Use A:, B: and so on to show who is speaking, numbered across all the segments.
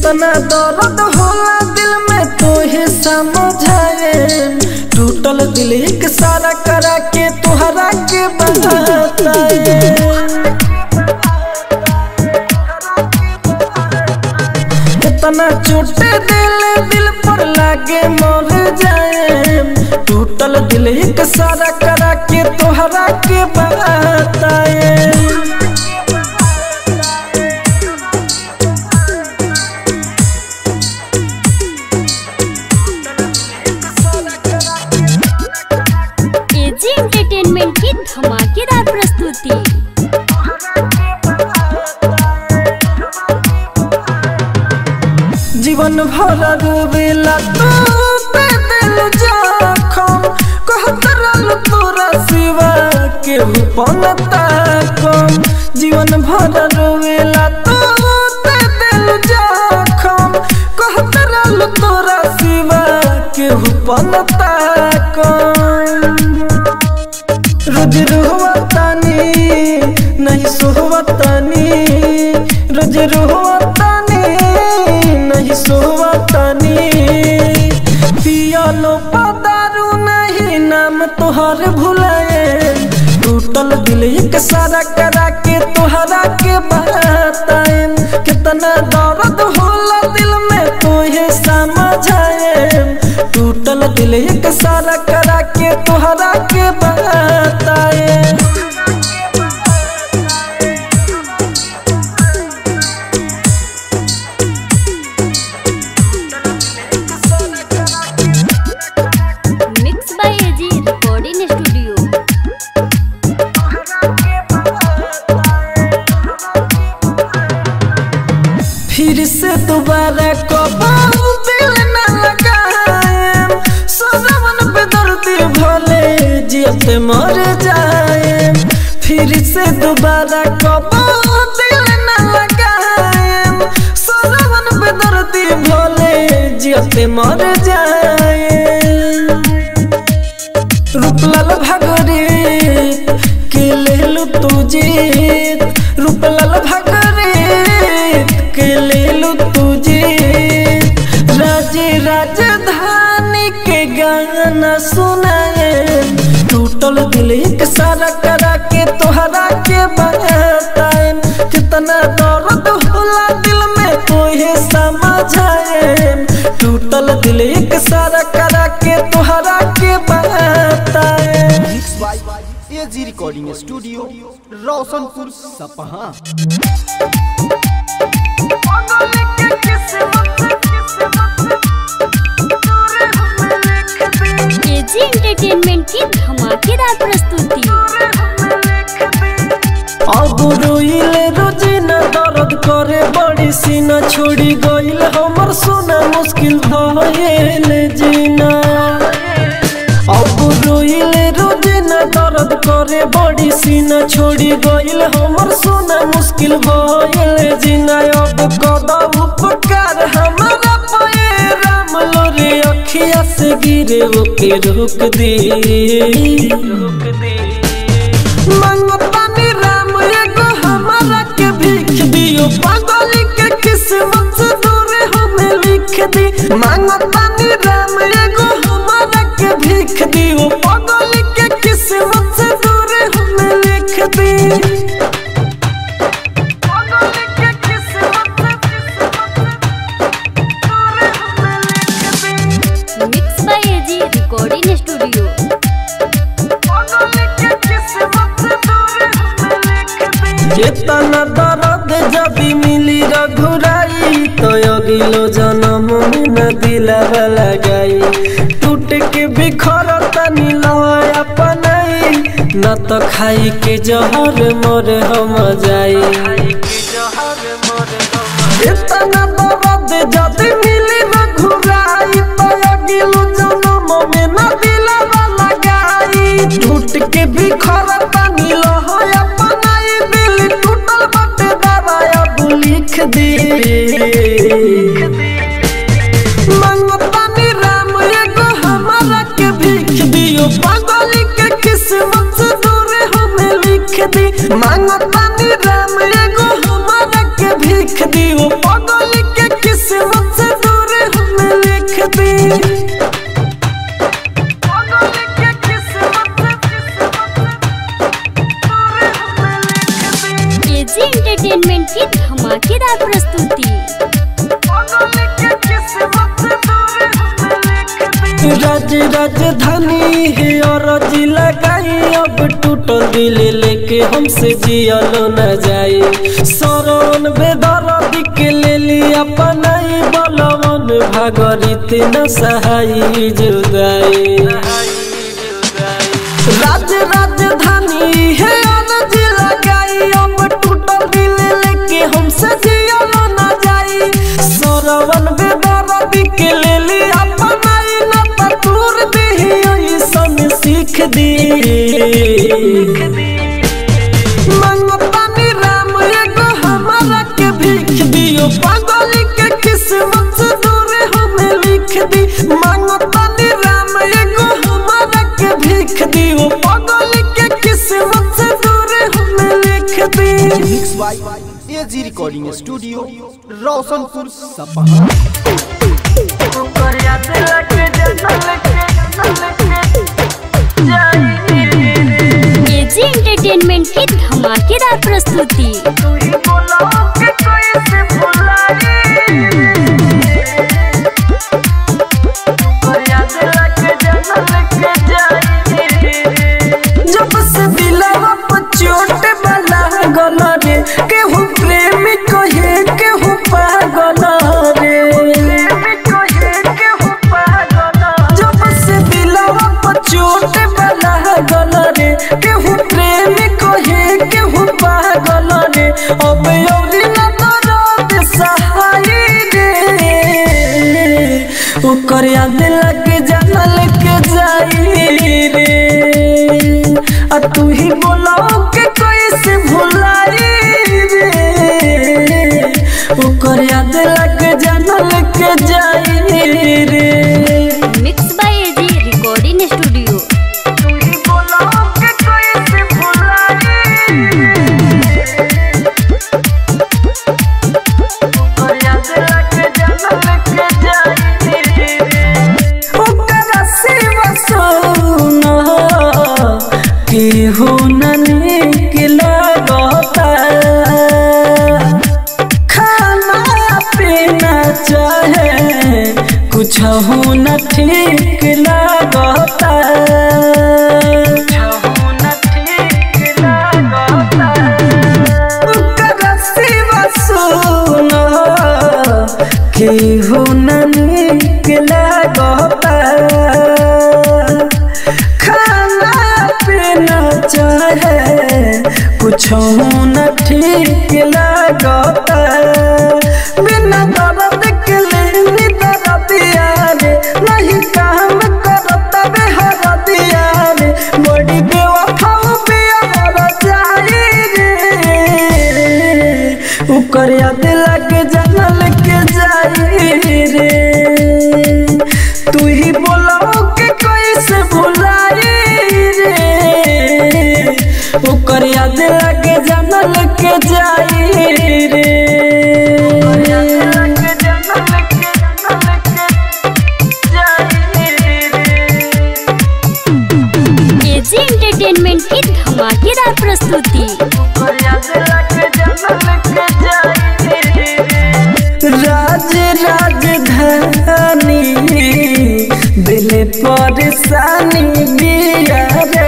A: कितना दर्द होला दिल में तोहे समझाए टूटल दिल एक सारा करा के तुहरा के बताए कितना चोट दिल दिल पर लागे मर जाए टूटल दिल एक सारा करा के तुहरा के बताए
B: एजी एंटरटेनमेंट की धमाकेदार प्रस्तुति
A: जीवन भर रोवेला तू पे दिल जखम कहत रहल तोरा सिवा के पनता कम जीवन भर रोवेला तू पे दिल जखम कहत रहल तोरा सिवा के पनता कम रोज रोहतानी नहीं सोहतानी रोज रोहतानी नहीं सोहतानी पियालो पदारू नहीं नाम तोहर भुलाए टूटल दिल एक सारा करा के तोहरा के बताए कितना दर्द होला दिल में तोहे समझाए टूटल दिल एक सारा करा के तोहरा के बताए
B: mix by AG recording studio
A: फिर से दोबारा कबाऊ दिल न लगाए सजवन पे दर्दी भले जियते मर जाए फिर से दोबारा कबाऊ दिल न लगाए सजवन पे दर्दी भले जियते मर जाए रूपलाल भागरे के लेलु तू जीत रूपलाल भागरे के लेलु तू जीत राजे राजधानी के गाना सुनाए टूटल दिल एक सारा करा के तोहरा के बताए कितना दर्द होला दिल में तोहे समझाए टूटल दिल एक सारा करा के तोहरा के बताए
C: mix by AG recording studio Roshanpur Sapaha
B: AG entertainment की धमाकेदार प्रस्तुति
A: अब रोइले रोजिना दर्द करे बड़ी सीना छोड़ी गइल हमर सोना मुश्किल भइल जीना अब रोइले रोजिना दर्द करे बड़ी सीना छोड़ी गइल हमर सोना मुश्किल भइल जीना अब कदम उपकार हमारा पे राम लोरे अखिया से गिरे ओके रोक दे रोक दे मंगतानी राम एगो हमारा के भीख दियो पागल के किस्मत से दूर हमें लिख दी मंगतानी राम एगो हमारा के भीख दियो पागल के किस्मत से दूर हमें लिख दी पागल के किस्मत से
B: mix by AG recording studio
A: इतना दर्द जब मिली रघुराई तो अगिलो जन्म में न दिलावा लगाई टूट के बिखर तनी लय अपनाई न तो खाई के जहर मोर हम जाई इतना दर्द जब मिली रघुराई तो अगिलो जन्म में न दिलावा लगाई टूट के बिखर तनी लय अपनाई दिल टूटल बटे दवाया तू लिख दे मंगतानी राम एगो हमारा के भीख दियो पागल के किस्मत से दूर हमें लिख दी मंगतानी राम एगो हमारा के भीख दियो पागल के किस्मत राजधानी है और जिला गाई अब टूटल दिल लेके हमसे जियलो न जाए सरवन बेदर के ले लिया पनाई बलवन भागरित न सहाई जुदाई राज राजधानी है और जिला गाई अब टूटल दिल लेके हमसे जियलो न जाए सरवन बेदर के ले लिया पनाई न तूर दी ऐसन सीख दी मंगतानी राम एगो हमारा के भीख दियो पागल के किस्मत से दूर हमें लिख दी मंगतानी राम एगो हमारा के भीख दियो पागल के किस्मत से दूर हमें लिख दी
C: mix by AG recording studio Roshanpur Sapaha
B: AG entertainment की धमाकेदार प्रस्तुति
A: जब से दिलवा पर चोट वाला गल रे केहू प्रेम कहे केहू पागल रे जब से दिलवा पर चोट वाला गल रे केहू प्रेम कहे केहू पागल रे अब औरी न दर्द सहाय रे ओकर याद लग जानल के जाई रे आ तू ही बोलाओ के कैसे भुलाई रे ओकर याद लग जानल के जाई रे
B: mix by AG recording studio
A: तू ही बोलाओ के कैसे भुलाई ओकर याद लग जानल के जाई रे ओकरा सिवा सोना केहू न नीक लगता खाना पीना चाहे कुछ न ठीक लगता ओकरा सिवा सोना केहू न नीक लगता खाना पीना चाहे कुछ न ठीक लगता बिना दर्द के लेनी दर्दिया रे नहीं काम करता बे हर दिया रे बड़ी बेवफाओ पे हर जाई रे ऊपर याद लग जानल के जाई रे तू ही बोलाओ के कैसे भुलाई रे ओकर याद लग जानल के जाई रे
B: एजी एंटरटेनमेंट की धमाकेदार प्रस्तुति
A: राज राजधानी दिल परेशानी दिया रे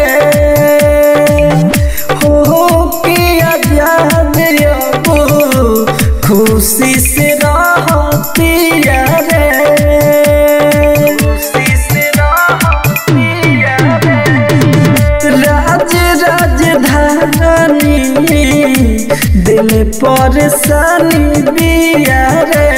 A: हो के आजाद अब खुशी से रहती रे खुशी से रहती राज राजधानी दिल परेशानी दिया रे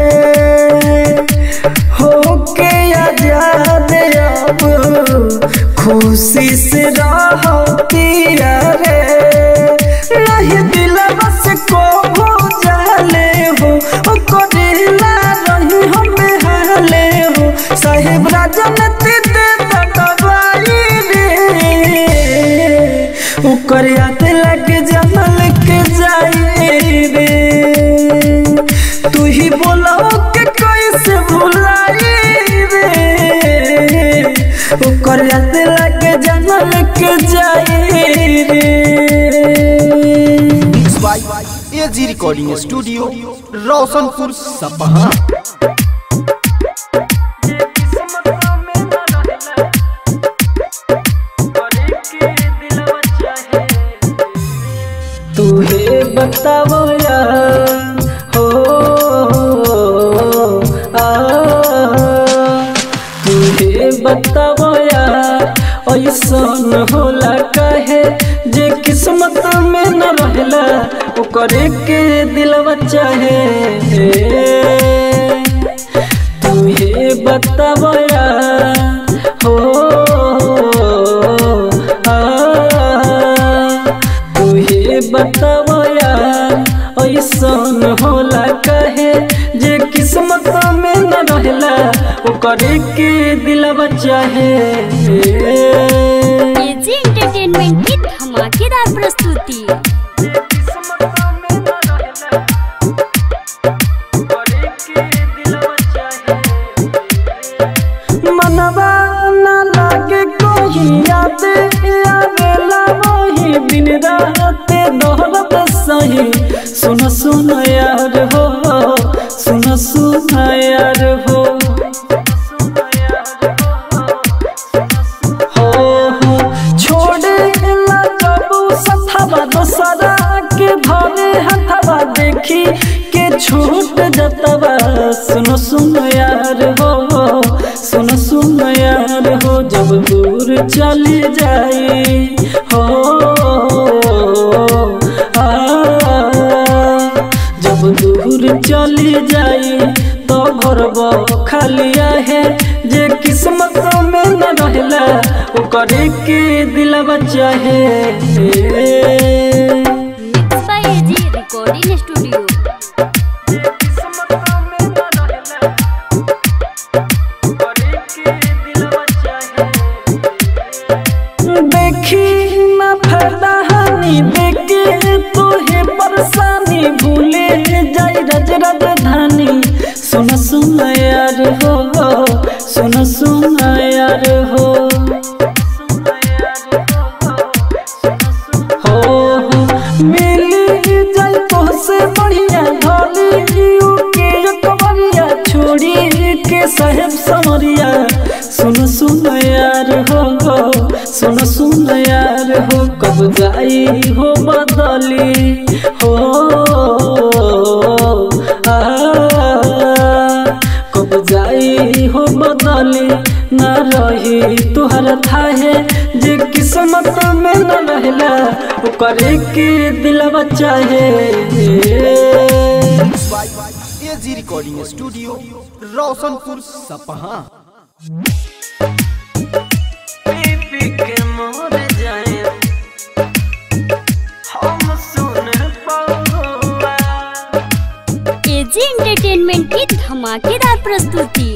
A: हो के आजाद अब खुशी से रहती रे नहीं दिल बस को हो जाले हो ओ करेला रही हमें हाले हो साहेब राजन ते दे दबाई रे ओकर याद लग जमल के जाई रे तू ही बोलाओ के कैसे भुलाई रे ओकर याद लग जमल के जाई रे
C: mix by AG recording studio Roshanpur Sapaha
A: बताओ यार हो आ तुहे बताओ यार ऐसन होला कहे जे किस्मत में न रहला ओकरे के दिलवा चाहे तुहे बताओ यार हो आ तुहे बताओ यार ऐसन होला कहे जे किस्मत में न रहला ओकरे के दिलवा चाहे
B: एजी एंटरटेनमेंट की धमाकेदार प्रस्तुति
A: मनवा न लागे कोई याद आवेला वही दिन रात दोहरत सही सुन सुन यार हो सुन सुन यार हो हो हो छोड़े ला जबू सथवा दोसरा के धरे हथवा देखी के छूट जतवा सुन सुन यार हो सुन सुन यार हो जब दूर चली जाई हो आ जब दूर चली जाई तो घर खालिया है जे किस्मत में न रहला ओकरे के दिलवा चाहे
B: mix by AG recording studio
A: देखी ना फायदा हानि देखे तोहे परेशानी भूले जाई रज राजधानी सुन सुन यार हो सुन सुन यार हो हो हो मिली जाई तोहसे बढ़िया धोली के कबरिया छोड़ी के साहेब समरिया सुन सुन यार हो सुन सुन यार हो कब जाई हो बदली हो आ कब जाई हो बदली न रही तुहर थाहे जे किस्मत में न रहला ओकरे के दिलवा चाहे
C: एजी रिकॉर्डिंग स्टूडियो रोशनपुर सपहा
A: पी के मोर जाए हम सुन पौआ
B: एजी एंटरटेनमेंट की धमाकेदार प्रस्तुति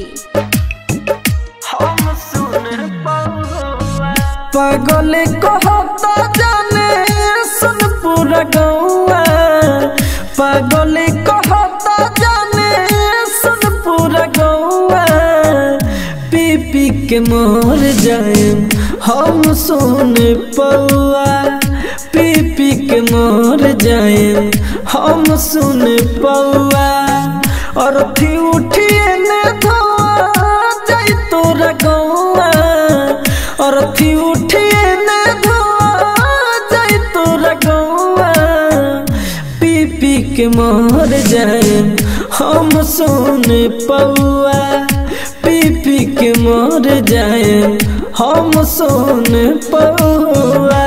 A: हम सुन पौआ पागल कहता जाने सुन पूरा गौआ पागल कहता जाने सुन पूरा गौआ पी पी के मोर जाए हम सुन पौआ पी पी के मोर जाए हम सुन पौआ और थी उठिए ने धोआ जाई तोरा गौआ और थी उठिए ने धोआ जाई तोरा गौआ पी पी के मोर जाए हम सुन पौआ पी पी के मोर जाए हम सुन पौआ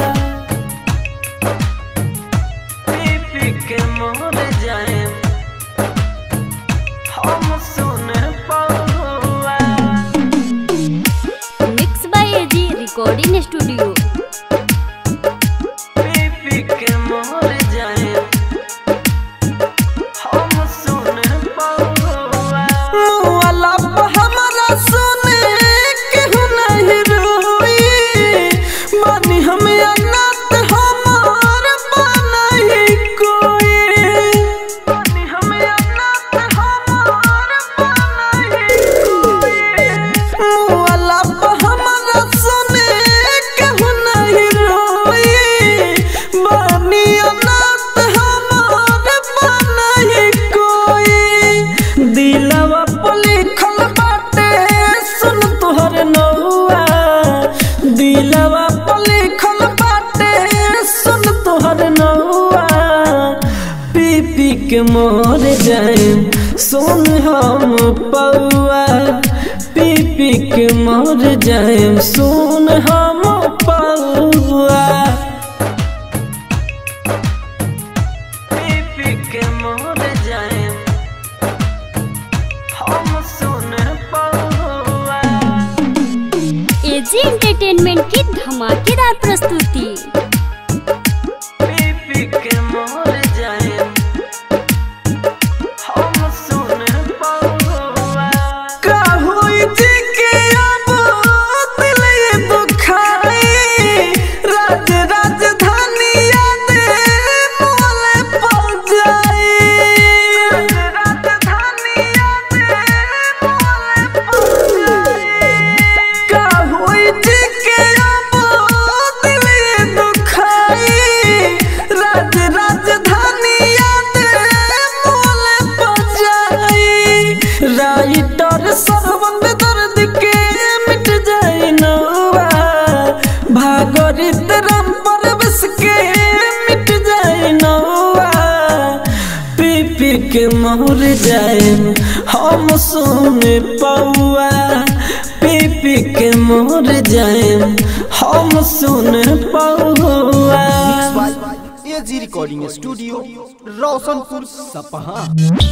A: पी पी के मोर जाए हम सुन पौआ
B: mix by AG recording studio
A: पी के मोर जाए हम सुन पौआ मुआला पे हमरा सुने केहू नहीं रोई मानी हमें अनाथ हमार बनाई कोई मानी हमें अनाथ हमार बनाई कोई मुआला पे हमरा सुने केहू नहीं रोई मानी अनाथ हमार बनाई कोई दिलवा पे लिखल बाटे सुन तोहर नौआ दिलवा पे लिखल बाटे सुन तोहर नौआ मर जाएम सुन हम पौआ पी पी के मर जाएम सुन हम पौआ पी पी के मर जाएम हम सुन पौआ
B: एजी एंटरटेनमेंट की धमाकेदार प्रस्तुति
A: पी पी के मर जाएम हम सुन पौआ का होई जी के अब दिल ये दुखाई राज राजधानी याद मोले पड़ जाई राजधानी याद मोले पड़ जाई का होई जी के अब दिल ये दुखाई राज राजधानी याद मोले पड़ जाई राइटर सरबंद दर्द के मिट जाए नौवा भागरित राम परवेश के मिट जाए नौवा पी पी के मोर जाए हम सुने पौआ पी पी के मोर जाए हम सुने पौआ
C: AG recording studio Roshanpur Sapaha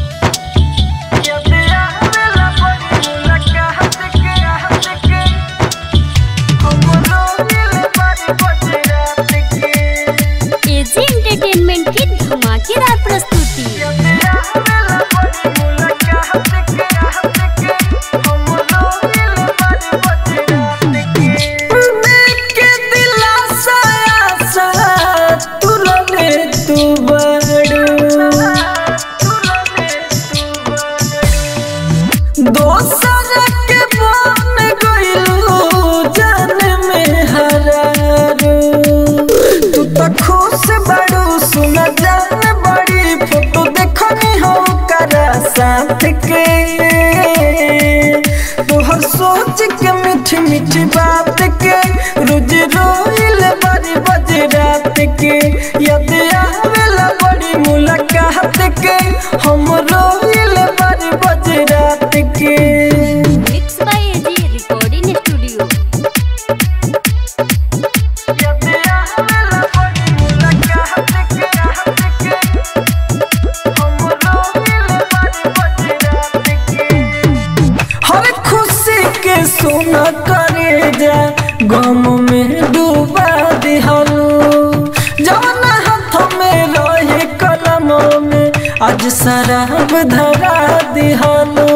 B: AG entertainment की धमाकेदार प्रस्तुति
A: देख के दिलासा आसा तुरले तू बड़ू दोसर के बन गइलू जान में हरारू तू तो खुश बड़ू सुन जान बड़ी फोटो देखनी हो करा साथ के तोहर सोच के मीठी मीठी बात के रोज रोइल बड़ी बज रात के याद आवेला बड़ी मुलाकात के हम रोइल बड़ी बज रात के
B: mix by AG recording studio
A: याद आवेला बड़ी मुलाकात के हम रोइल बड़ी बज रात के हर खुशी के सोना करे जा गम में डूबा दिहलू जवन हाथ में रहे कलम में आज शराब धरा दिहलू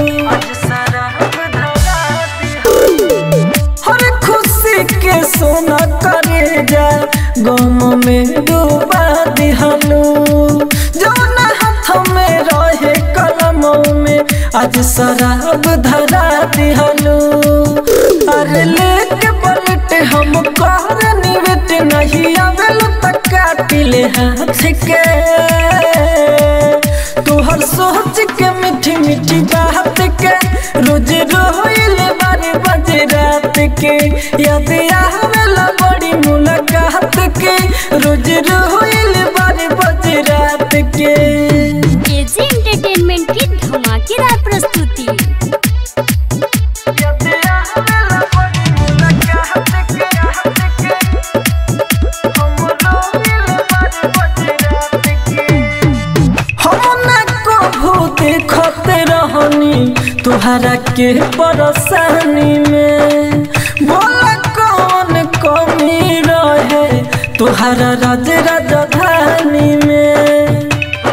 A: हर खुशी के सोना करे जा गम में डूबा दिहलू जवन हाथ में रहे कलम में आज शराब धरा दिहलू अरे लेके पलट हम कर निवेट नहीं आवेल तक काटिले हाथ के तोहर सोच के मीठी मीठी बात के रोज रोइल बारे बज रात के याद आवेला बड़ी मुलाकात के रोज रोइल बारे बज रात के
B: एजी एंटरटेनमेंट की धमाकेदार प्रस्तुति
A: याद आवेला बड़ी मुलाकात के हम रोइल बारे बज रात के हम ना कभू देखत रहनी तुहरा के परेशानी में बोला कौन कमी रहे तुहरा राज राजधानी में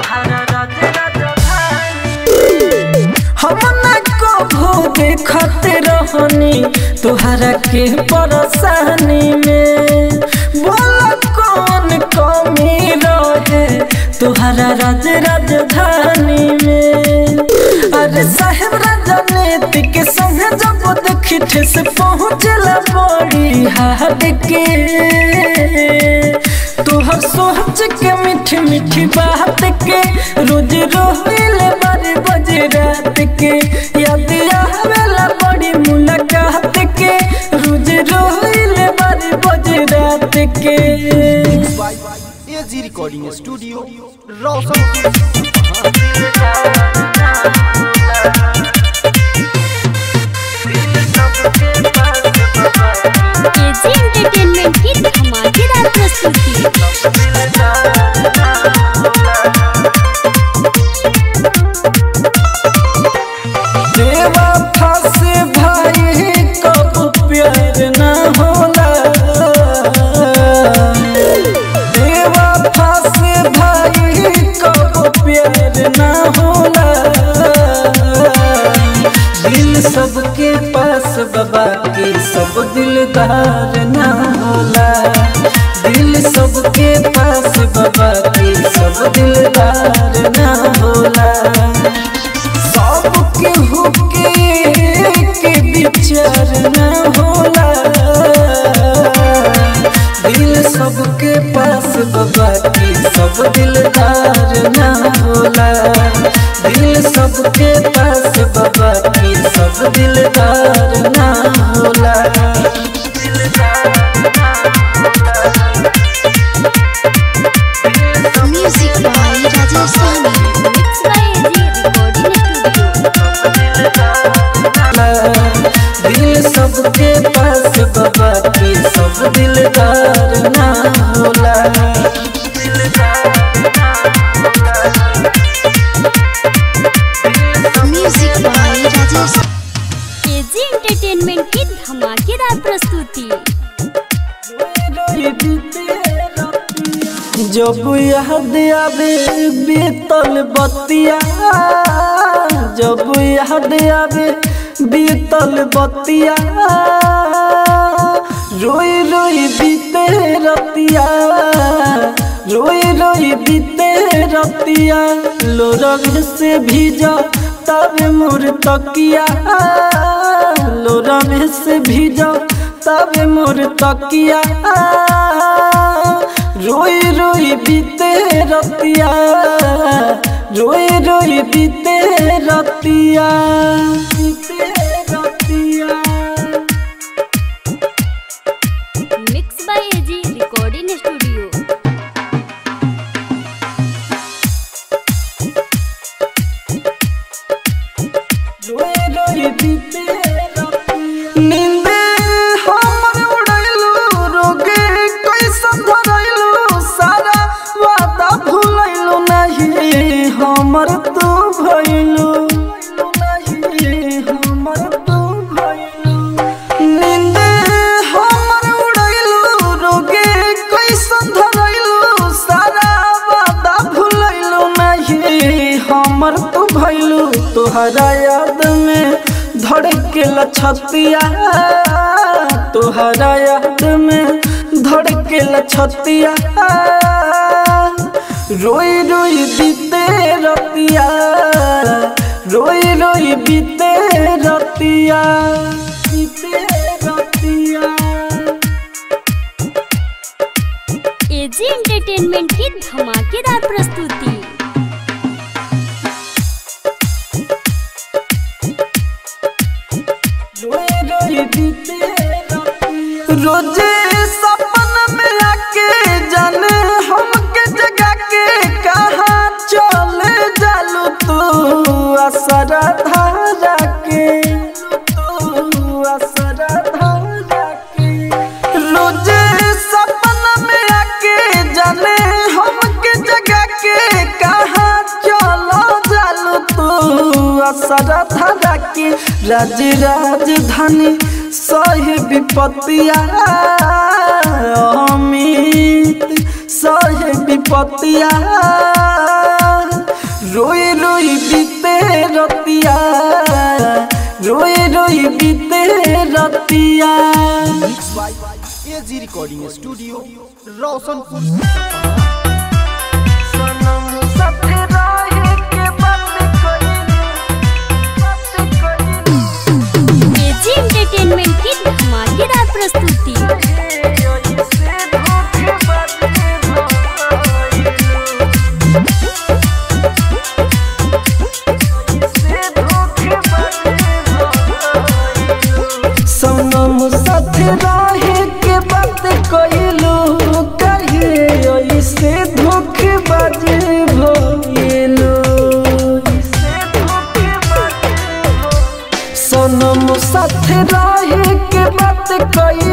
A: हम ना कभू देखत रहनी तुहरा के परेशानी में बोला कौन कमी रहे तुहरा राज राजधानी में अरे साहेब राजनीति के संग जब देखी ठेस पहुँचला बड़ी हाथ के तोहर सोच के मीठी मीठी बात के रोज रोइल बारे बज रात के याद आवेला बड़ी मुलाकात के रोज रोइल बारे बज रात के
C: AG recording studio Roshanpur
B: AG entertainment की धमाकेदार प्रस्तुति
A: देवा फासे भाई कब प्यार ना होला देवा फासे भाई कब प्यार ना होला दिल सबके पास बाबा के सब दिलदार ना होला दिल सबके पास बाबा के सब दिलदार ना होला सबके हुके के विचार न होला दिल सबके पास बाबा की सब दिलदार न होला दिल सबके पास बाबा की सब दिलदार न होला
D: Music by Rajasthani.
B: Mix by AG recording studio
A: दिल सबके पास बाबा की सब दिलदार ना होला
D: Music by Rajasthani.
B: AG entertainment की धमाकेदार प्रस्तुति
A: जब याद आवे बीतल बतिया जब याद आवे बीतल बतिया रोई रोई बीते रतिया रोई रोई बीते रतिया लोरग से भीजा तब मोर तकिया लोरग से भीजा तब मोर तकिया रोई रोई बीते रतिया रोई रोई बीते रतिया बीते रतिया
B: mix by AG recording studio
A: नींदे हमर उड़ैलू रोगे कैसन धरैलू सारा वादा भूलैलू नहीं हमर तू भइलू नहीं हमर तू भइलू नींदे हमर उड़ैलू रोगे कैसन धरैलू सारा वादा भूलैलू नहीं हमर तू भइलू तोहरा याद में धड़के लछतिया तोहरा याद में धड़के लछतिया रोई रोई बीते रतिया रोई रोई बीते रतिया बीते रतिया
B: एजी एंटरटेनमेंट की धमाकेदार प्रस्तुति
A: रोजे सपन में आके जाने हमके जगा के कहा चले जालू तू असरा धारा के तू असरा धारा के रोजे सपन में आके जाने हमके जगा के कहा चलो जालू तू असरा धारा के राज राजधानी सही विपत्तिया अमित सही विपत्तिया रोई रोई बीते रतिया रोई रोई बीते रतिया
C: एजी रिकॉर्डिंग स्टूडियो रोशनपुर
A: सनम साथे रहे के बात कइलू बात कइलू
B: एजी एंटरटेनमेंट की धमाकेदार प्रस्तुति
A: सनम साथे रहे के बात कइलू कहिए ऐसे धोखेबाज भइलू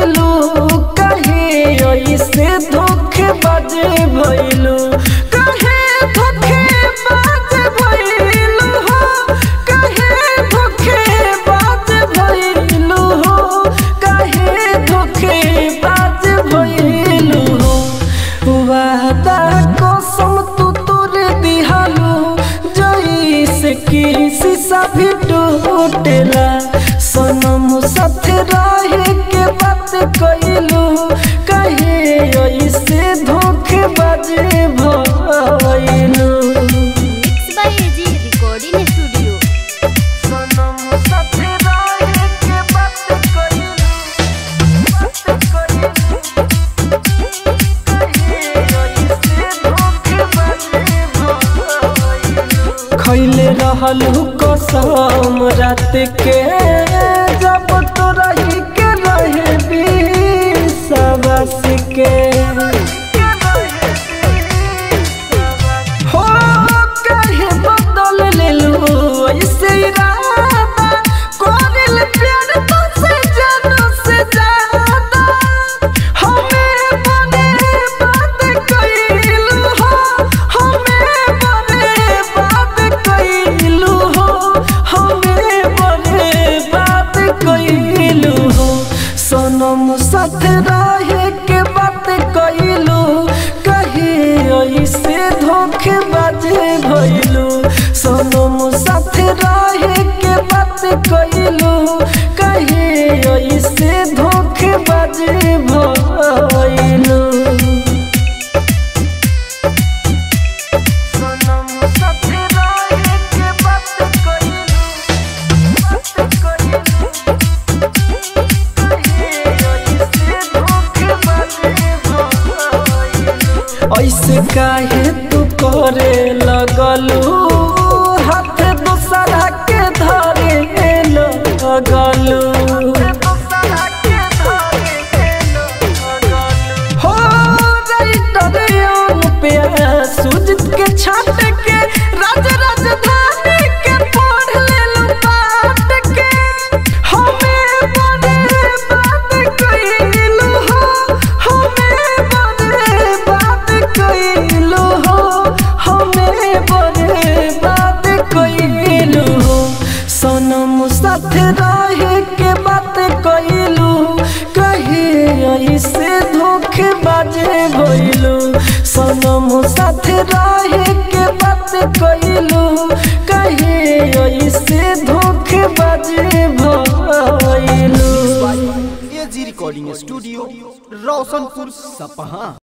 A: कइलू कहे ऐसे धोखे बाजे भइलू कहे धोखे बाजे भइलू हो कहे धोखे बाजे भइलू हो कहे धोखे बाजे भइलू हो वादा कसम तू तोर दिहालू जैसे कि शीशा भी टूटेला सनम साथ रहे के बात कइलू कहे ऐसे धोखे बाजे भइलू
B: mix by AG recording studio
A: सनम साथ रहे के बात कइलू बात कइलू कहे ऐसे धोखे बाजे भइलू खैले रहलू कसम रात के जब तो रही के रहे बिसवस के हो कहे बदल लेलू ऐसे इरादा कोरिल प्यार तो से जानो से ज्यादा हमें बने बात कइलू हो हमें बने बात कइलू हो हमें बने बात कइलू हो सनम साथ रहे के बात कइलू कहे ऐसे धोखे बाजे भइलू सनम साथ रहे के बात कइलू कहे ऐसे धोखे बाजे भइलू सनम साथ रहे के बात कइलू बात कइलू ऐसे काहे तू करे लगलू हाथ दूसरा के धरे लगलू हो राइटर यौन पे सुजित के छाट के राज राजधानी के पढ़ लेलू पाट के हमें बने बात कइलू हो हमें बने बात कइलू हो हमें बने बात कइलू हो सनम साथ रहे के बात कइलू कहे ऐसे धोखे बाजे भइलू सनम साथ रहे के बात कइलू कहे ऐसे धोखे बाजे भइलू
C: एजी रिकॉर्डिंग स्टूडियो रोशनपुर सपहा